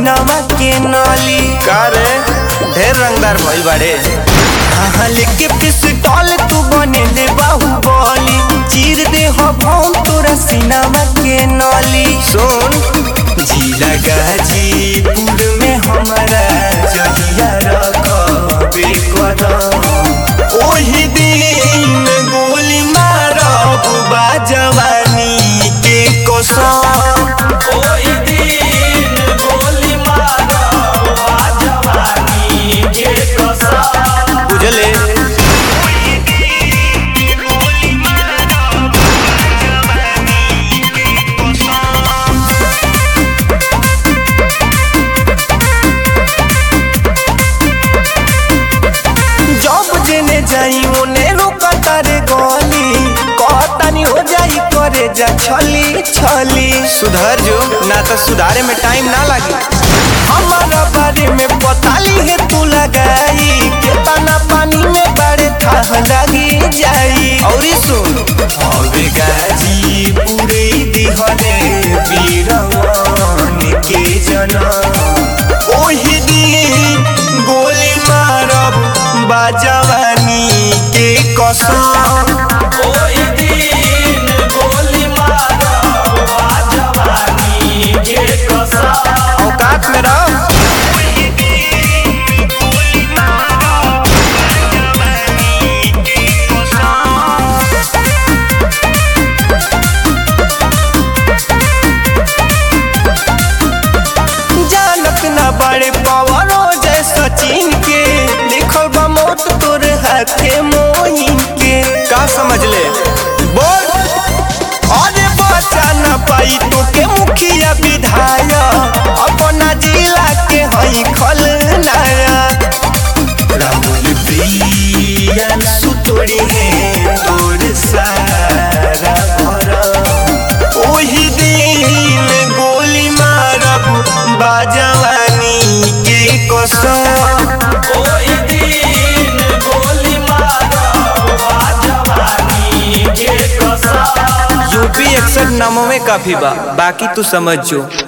सीनावा के नाली का रे ढेर रंगदार भइल बाड़े हाँ लेके पिस्टल तू बने ले बाहुबली चीर दे हो भौम तोरा सीनावा के नाली सुन जिला गाजीपुर में हमारा जहिया रखबे कदम ओही दिन गोली मारब बा जवानी के कसम ओही दिन गोली मारब बा जवानी के कसम बुझले जब जेने जाई ओने रोका तारे गली कहतानी हो जाई करे जा छली छली सुधर जो ना तो सुधारे में टाइम ना लगी हमारा बारे में बताली है तू लगाई केतना पानी में बड़े थाह लगी जाई और सुन हवे गाजी पूरे दिहले वीरवन के जनम ओही दिन गोली मारब बाजवानी के कसम ओही दिन गोली मारब बाजवानी के कसम औकात में रह जानत ना बड़े पवनो जय सचिन के लिखल बा मौत तोर हाथे मोहिन के का समझ ले बोल अरे बचा न पाई तो के मुखिया विधायक अपना जिला के हई खलनाया राहुल प्रियन सुतोड़ी है तोर सारा भरम ओही दिन गोली मारब बाजवानी के कसम ओही दिन गोली मारब बाजवानी के कसम यूपी एक्सठ नामों में काफी बा बाकी तू समझ जो